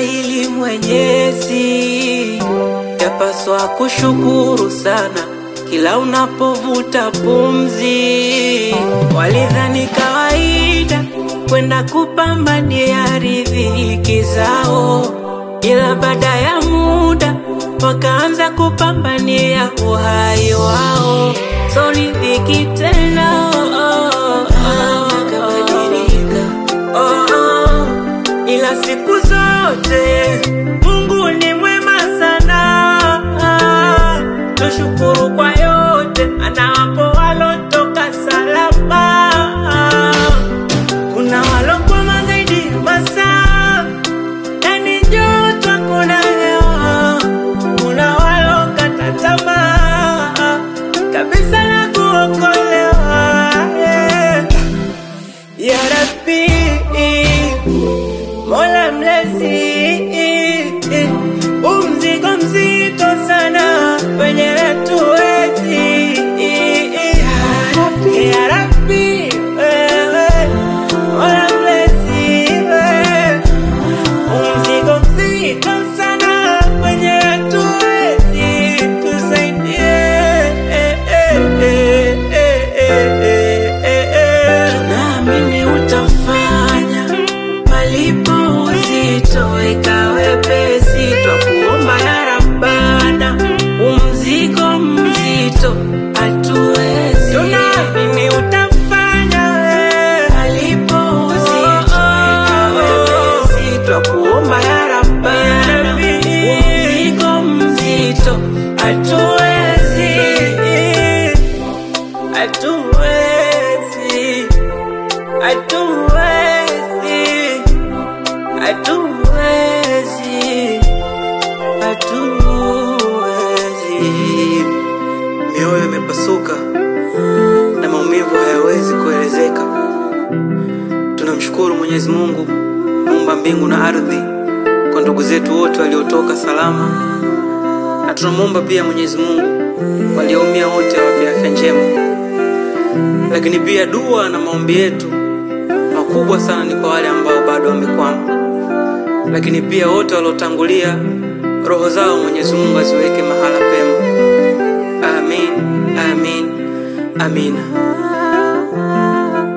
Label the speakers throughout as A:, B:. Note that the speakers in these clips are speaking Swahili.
A: hili Mwenyezi, yapaswa kushukuru sana kila unapovuta pumzi. Walidhani kawaida kwenda kupambania riziki zao, ila baada ya muda wakaanza kupambania uhai wao. So riziki tena oh, oh, oh, oh, oh. Ila siku zote Mungu ni mwema sana, tushukuru kwa yote anawapo walotoka salama. Kuna walokwama zaidi ya masaa, yani joto kuna hewa. Kuna walokata tamaa kabisa na kuokolewa yeah. Ya Rabbi, Mola mlezi, umzigo mzito sana wenye hatuwezi. Ya Rabbi, wewe, Mola mlezi, wewe, umzigo mzito sana wenye hatuwezi. Tusaidie, tunaamini utafanya palipo uzito weka wepesi, twakuomba ya Rabbana, umzigo mzito hatuwezi. Tunaamini utafanya we, palipo uzito weka wepesi, twakuomba ya Rabbana, umzigo mzito hatuwezi, hatuwezi, hatuwezi hatuwezi, hatuwezi. Mioyo imepasuka na maumivu hayawezi kuelezeka. Tunamshukuru Mwenyezi Mungu muumba mbingu na ardhi kwa ndugu zetu wote waliotoka salama, na tunamwomba pia Mwenyezi Mungu walioumia wote awape afya njema, lakini pia dua na maombi yetu makubwa sana ni kwa wale ambao bado wamekwama lakini pia wote waliotangulia, roho zao Mwenyezi Mungu aziweke mahala pema. Amin, amin, amina.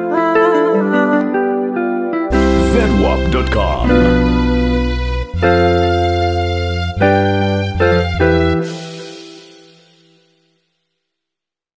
B: zedwap.com.